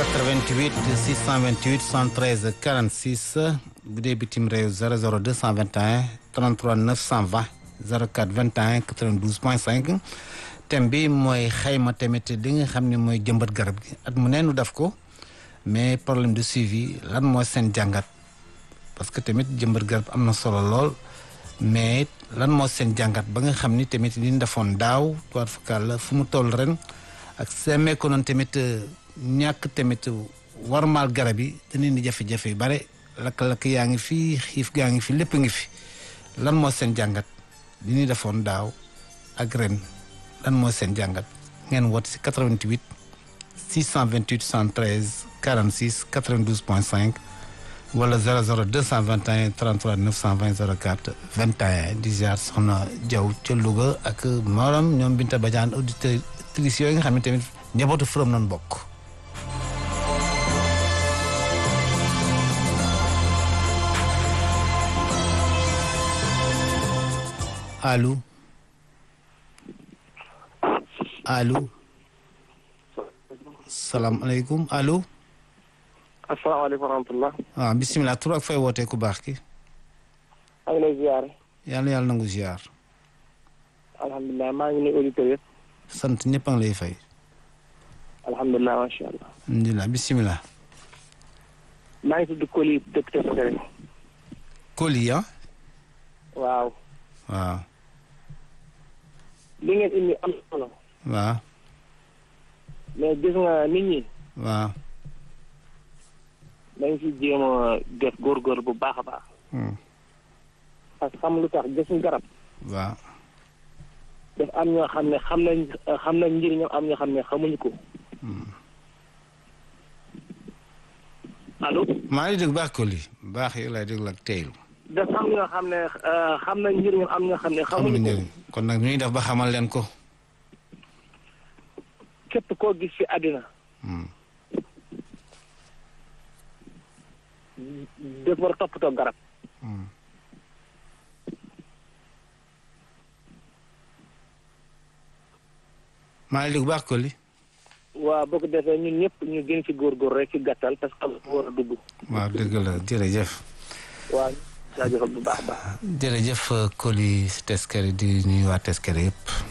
88 628 113 46 bu dee bitim réew 00 221 33 920 04 21 92 point 5 thème bi mooy xayma tamit li nga xam ne mooy jëmbat garab gi at mu neenu def ko mais problème de suivi lan mooy seen jàngat parce que tamit jëmbat garab am na solo lool mais lan moo seen jàngat ba nga xam ni tamit li ñu defoon daaw toit fakal la fu mu toll ren ak seemee ko noonu tamit ñàkk tamit warmaal garab yi dana indi jafe-jafe yu bare lakk-lakk yaa ngi fi xiif gaa ngi fi lépp ngi fi lan moo seen jàngat li ñu defoon daaw ak ren lan moo seen jàngat ngeen woote si 88 628 113 46 92 point 5 wala 00 221 33 920 04 21 di ziar soxna Diaw ca Louga ak morom ñoom Binta Badiane auditrices yooyu nga xam ne tamit njabootu Forum nañ bokk. allo allo salaamaaleykum allo. asalaamaaleykum wa rahmatulah. waaw bisimilah tur ak fay wootee ku baax ki. maa ngi lay ziar. yàlla yàlla nangu ziar. alhamdulilah maa ngi nuyu auditeurs yëpp. sant ñëpp a ngi lay fay. alhamdulilah macha allah. alhamdulilah bisimilah. maa ngi tudd Koli dëkk Tefesere. Koli ah. waaw. waaw. li ngeen indi am solo. waaw. mais gis nga nit ñi. waaw. dañ si jéem a def góorgóor bu baax a baax. parce que xam lu tax gis nga garab. waaw. daf am ñoo xam ne xam nañ xam nañ njëriñam am ñoo xam ne xamuñu ko. allo. maa ngi dégg baax Koli baax yi lay déglu ak teylu. dafa am ñoo xam ne xam nañ njëriñam am ñoo xam ne xamuñu xamuñu ko. njëriñ kon nag ñuy def ba xamal leen ko. képp koo gis ci àddina. daf war a toppatoo garab. maa ngi dégg baax Koli. waaw boo ko defee ñun ñëpp ñu gën ci góorgóor rek ci gàttal parce que am war a dugg. waaw dëgg la jërëjëf. waaw jaajëfal bu baax a baax. jërëjëf Koli si Teskere di nuyu waa Teskere yëpp.